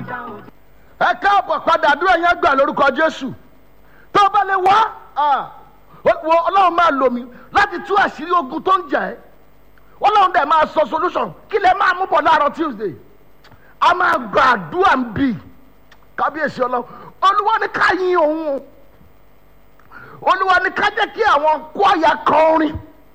ẹ káàbọ̀ padà àdúrà yẹn gbà lórúkọ jésù tó bá lè wá wo ọlọ́run máa lò mí láti tú àṣírí ogun tó ń jà ẹ́ ọlọ́run dẹ̀ máa sọ solution kí lè máa mú bọ̀ láàárọ̀ tuesday a máa gba àdúrà ń bì kábíyèsí ọlọ́run olúwa ní ká yin òun o olúwa ní ká jẹ́ kí àwọn kwaya kan orin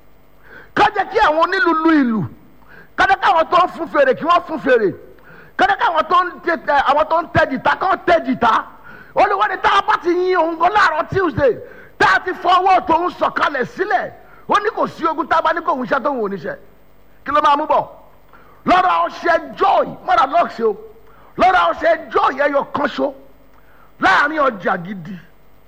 ká jẹ́ kí àwọn onílùlù ìlú ká jẹ́ kí àwọn tó ń fún fèrè kí wọ́n fún fèrè ká jẹ́ kí àwọn tó ń tẹ àwọn tó ń tẹ jìtá kí wọ́n tẹ jìtá olúwa ní tá a bá ti yin òun gan láàárọ̀ tuesday tá a ti fọwọ́ tòun sọ̀kalẹ̀ sílẹ̀ ó ní kò sí ogun tá a bá ní kò ń ṣe tóun ò ní ṣe kí ló máa mú bọ̀ lọ́rọ̀ ọṣẹ joy mọ́ra lọ́ọ̀ṣì o lọ́rọ̀ ọṣẹ joy ẹyọ kan ṣo láàrin ọjà gidi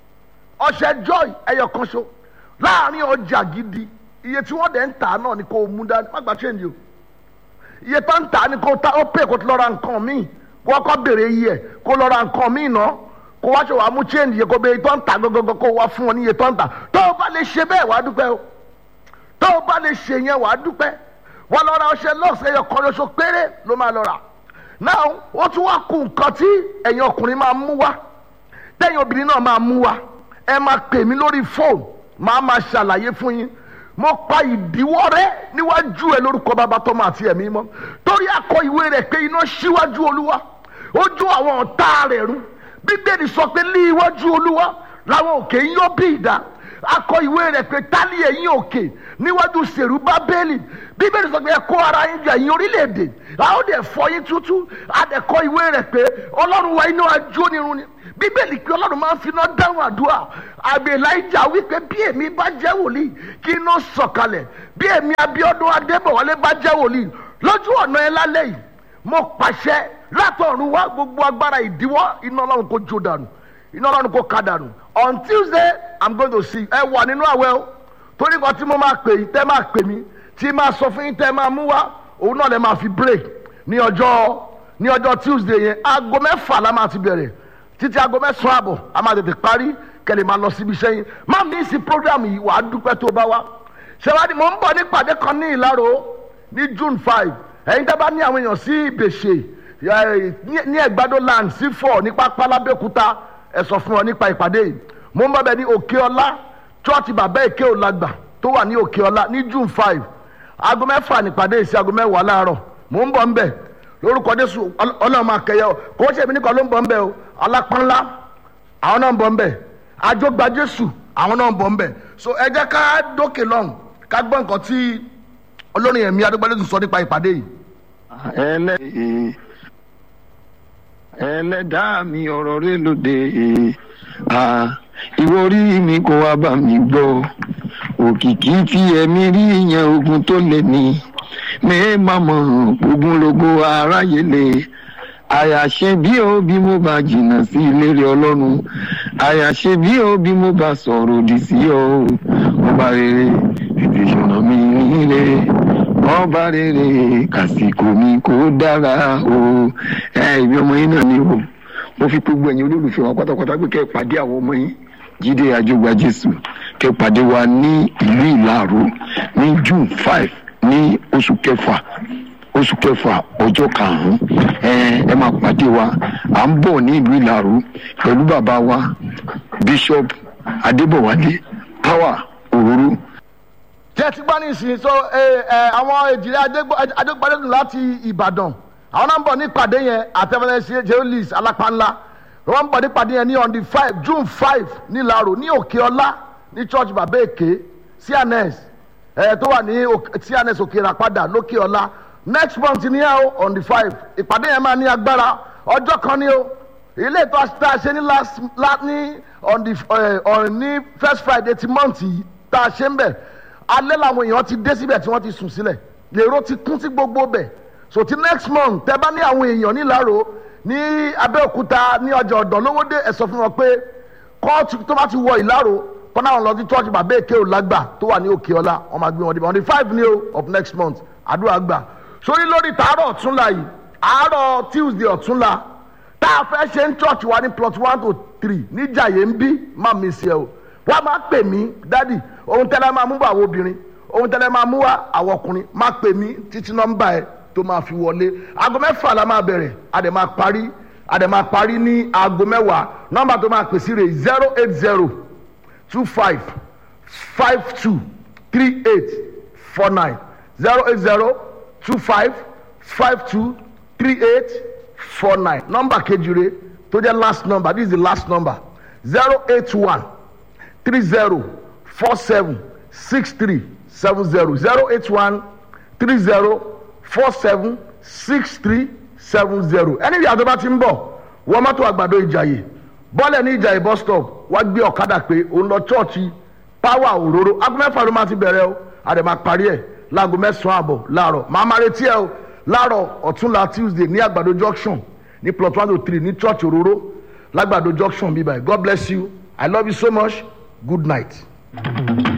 ọṣẹ joy ẹyọ kan ṣo láàrin ọjà gidi iye tí wọ́n dẹ̀ ń tà náà ni kò mú dání má gbà change o iye tó ń tà ni kò ta ó pè kó lọ ra nǹkan míì kó wọ́n kọ́ bèrè iye ẹ̀ kó lọ ra nǹkan míì náà kó wá ṣe wàá mú change iye kó bẹ iye tó ń tà gọ́gọ́gọ́ kó wá fún wọn ní iye tó ń tà tó o bá lè ṣe bẹ́ẹ̀ wàá dúpẹ́ o tó o bá lè ṣe yẹn wàá dúpẹ́ wọ́n lọ ra ọṣẹ lọ́ọ̀sì ẹyọ kan lóṣù péré ló máa lọ rà náà ó tún wá kú nǹkan tí ẹ̀yin ọkùnrin máa mú wá tẹ̀yin obìnrin náà máa mú wá ẹ máa pè mí lórí fóònù máa máa ṣàlàyé fún yín mo pa ìdíwọ́ rẹ níwájú ẹ lórúkọ bàbá tọmọ àti ẹ̀mí mọ́ torí akọ ìwé rẹ̀ pé iná síwájú olúwa ojú àwọn ọ̀tá rẹ̀ rú bíbélì sọ pé ní iwájú olúwa làwọn òkè ń yọ bí ìdá akọ ìwé rẹ̀ pé tálí ẹ̀yìn òkè níwájú sèrú bábélì bíbélì sọ pé ẹ kó ara yín jà yín orílẹ̀-èdè àwọn dẹ̀ fọ yín tútú adẹ̀kọ ìwé rẹ̀ pé ọlọ́run wa iná ajónirun ni bíbélì pé ọlọ́run máa ń finá dáhùn àdúrà àgbè láìjà wípé bí èmi bá jẹ́ wòlíì kí iná sọ̀kalẹ̀ bí èmi abíọ́dún adébọ̀wálé bá jẹ́ wòlíì lójú ọ̀nà ẹ lálẹ́ yìí mo pàṣẹ látọ̀run wá gbogbo agbára ìdíwọ́ iná ọlọ́run kò jó dànù iná ọlọ́run kò ká dànù on tuesday i'm going to see ẹ wà nínú àwẹ̀ o torí kan tí mo máa pè yín tẹ́ máa pè mí tí máa sọ fún yín tẹ́ máa mú wá òun náà lè máa fi break ní ọjọ́ ní ọjọ́ tuesday yẹn aago mẹ́fà la máa ti bẹ̀rẹ̀ títí aago mẹ́sàn-án àbọ̀ a máa tètè parí kẹlẹ̀ máa lọ síbi iṣẹ́ yín má mi sí program yìí wàá dúpẹ́ tó bá wá ṣèwádìí mò ń bọ̀ ní ìpàdé kan ní ìlàró ní june five ẹ̀yin tẹ́ bá ní àwọn èèyàn sí ìbèṣe ní ẹ̀gbádó land sí four ní pápá lábẹ́òkúta ẹ sọ fún wọn nípa ìpàdé yìí mò ń bọ̀ bẹ̀ ní òkè ọlá chọ́ọ̀tì bàbá èké òlàgbà tó wà ní òkè ọlá ní june five aago mẹ́fà nípàdé sí aago mẹ́wàá láàárọ̀ mò ń bọ̀ ń bẹ̀ lórúkọ jésù ọlọ́run máa kẹyẹ ọ kò ó ṣe èmi nìkan ló ń bọ̀ ń bẹ̀ o alápánlá àwọn náà ń bọ̀ ń bẹ̀ àjọgbà jésù àwọn náà ń bọ̀ ń bẹ̀ so ẹ jẹ́ ká dókè lọ́hùn ká gbọ́ nǹkan tí olórin ẹ̀mí adúgbòlẹ́sùn sọ nípa ìpàdé yìí. ẹlẹ́ ẹlẹ́dàá mi ọ̀rọ̀ rẹ lóde ìwọ orí mi kò wá bá mi gbọ́ òkìkí tí ẹ̀mí rí yẹn ogun tó lé ní mẹ́ẹ̀mà mọ̀ ogunlogo aráyé lè àyàṣe bí o bí mo bá jìnnà sí ìlérí ọlọ́run àyàṣe bí o bí mo bá sọ̀rọ̀ òdì sí ọ ọba rere tètè ṣọ̀nà mi nílé ọba rere kàsìkò mi kò dára o ẹ ìbí ọmọ yín náà ni o mo fi gbogbo ẹ̀yin olólùfẹ́ wa pátápátá pé kẹ́ ẹ pàdé àwọn ọmọ yín jíde àjọgbà jésù kẹ́ ẹ pàdé wa ní ìlú ìlàró ní june five ní oṣù kẹfà oṣù kẹfà ọjọ́ karùn-ún ẹ ẹ máa pàdé wa à ń bọ̀ ní ìlú ìlàró pẹ̀lú bàbá wa bishop adébọ̀wálé power òróró tí ẹ ti gbọ́ nísìnyí so àwọn èjìrè adégbàdédùn láti ìbàdàn àwọn náà ń bọ̀ nípàdé yẹn àtẹ̀fẹ́lẹ́sì jeolis alápánlá wọ́n ń bọ̀ nípàdé yẹn ní on the five june five nílàró ní òkè ọlá ní church bàbá èké cns tó wà ní cns òkè ìràpadà lókè ọlá next month ní ẹ o on the five ìpàdé yẹn máa ní agbára ọjọ́ kan ní o ilé ìtọ́ tá a ṣe ní last ní on the on ní first friday ti month yìí tá a ṣe ń bẹ̀ alẹ́ làwọn èèyàn ti dé síbẹ̀ tí wọ́n ti sùn sílẹ̀ lèrò ti kún sí gbogbo bẹ̀ so ti next month tẹ bá ní àwọn èèyàn nílàró ní abẹ́òkúta ní ọjà ọ̀dàn lówódé ẹ̀ sọ fún wọn pé kóòtù tó bá ti wọ ìlàró kọ́nà àwọn lọ sí church bàbá èké òlágbà tó wà ní òkè ọlá wọn máa gbé wọn dé on the five ní o of next month àdúrà gbà sórí lórí tàárọ̀ ọ̀túnla yìí àárọ̀ tuesday ọ̀túnla tá a fẹ́ ṣe ń church wa ní plot one to three níjàyè ń bí má mi sí ẹ o wọ́n máa pè mí dádì ohun tẹ́lẹ̀ máa mú bá àwọn obìnrin ohun tẹ́lẹ̀ máa mú wá àwọn ọkùnrin máa pè mí títí nọ́mbà ẹ tó máa fi wọlé aago mẹ́fà la máa bẹ̀rẹ̀ a dẹ̀ máa parí àdèmà parí ní aago mẹ́wàá nọ́mbà tó máa pèsè rẹ̀ zero eight zero two five five two three eight four nine zero eight zero two five five two three eight four nine nọ́mbà kejì rẹ̀ tó jẹ́ last number this is the last number zero eight one three zero four seven six three seven zero zero eight one three zero four seven six three seven zero ẹni ìyá tó bá ti ń bọ̀ wọ́n mọ́tò àgbàdo ìjàyè bọ́ọ̀lẹ̀ ní ìjàyè bus stop wá gbé ọ̀kadà pé òun lọ chọ́ọ̀chì power òróró aago mẹ́fà ló máa ti bẹ̀rẹ̀ o àdè máa parí ẹ̀ láago mẹ́sàn-án àbọ̀ láàárọ̀ màá máa retí ẹ o láàárọ̀ ọ̀túnla tuesday ní àgbàdo junction ní plot one oh three ní church òróró lágbàdo junction bíbáyìí god bless you i love you so much good night.